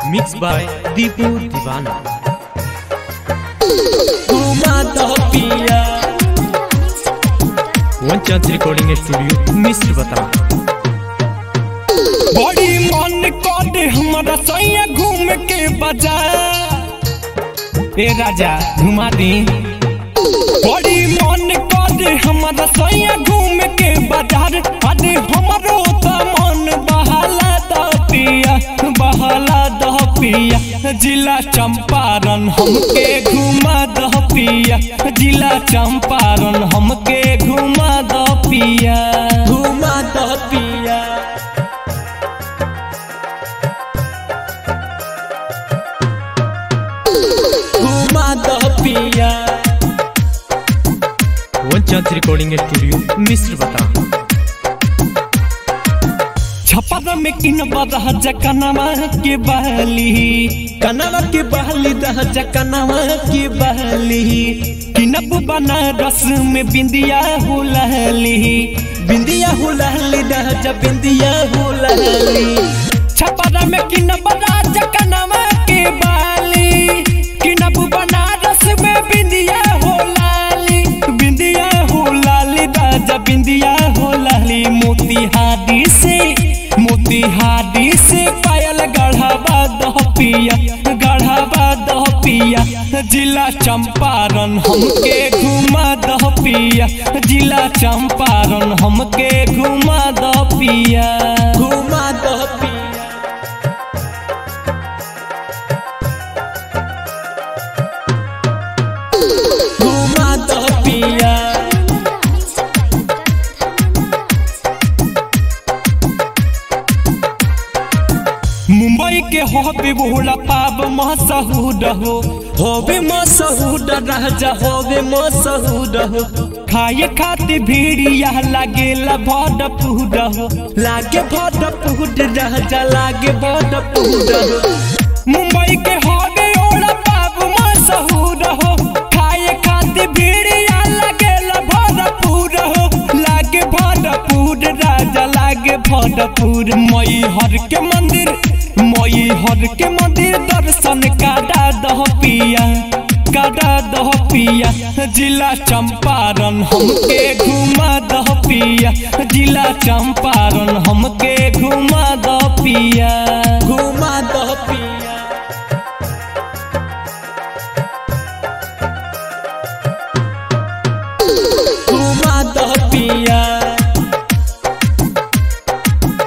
mix by Deepu दीवाना घुमा दो पिया वन चांस रिकॉर्डिंग स्टूडियो मिस्र बता बड़ी मन कर हमारा सैया घूम के बाजार ए राजा घुमा दी बड़ी मन कर हमारा सैया घूम के बाजार अरे हमारो त मन बहाला द पिया बहाला द पिया जिला चंपारण हमके घुमा द पिया जिला चंपारण हमके घुमा द पिया घुमा द पिया घुमा द पिया वन चांस रिकॉर्डिंग स्टूडियो मिस्र बता छपर में किन बदह जकनवा के बहली कनवा के बहली दह जकनवा के बहली किनब बनारस में बिंदिया हो लहली बिंदिया हो लहली दह जब बिंदिया हो लहली छपर में किन बदह जकनवा के बहली किनब बनारस में बिंदिया हो लाली बिंदिया हो लाली राजा बिंदिया हो लाली मोतिहारी से मोतिहारी से पायल गढ़ावा दह पिया गढ़ावा दह पिया जिला चंपारण हमके घुमा दह पिया जिला चंपारण हमके घुमा दह पिया घुमा दह पिया घुमा दह पिया मुंबई के होबे बोला पाब मसहूद हो होबे मसहूद राजा होबे मसहूद हो खाए खाते भीड़िया लागेला भड पूड हो लागे भड पूड राजा लागे भड पूड हो मुंबई के होबे ओला पाब मसहूद हो खाए खाते भीड़िया लागेला भड पूड हो लागे भरपूर राजा लागे भरपूर मई हर के मंदिर मई हर के मंदिर दर्शन काटा दह पिया काटा दह पिया जिला चंपारण हमके घुमा दह पिया जिला चंपारण हम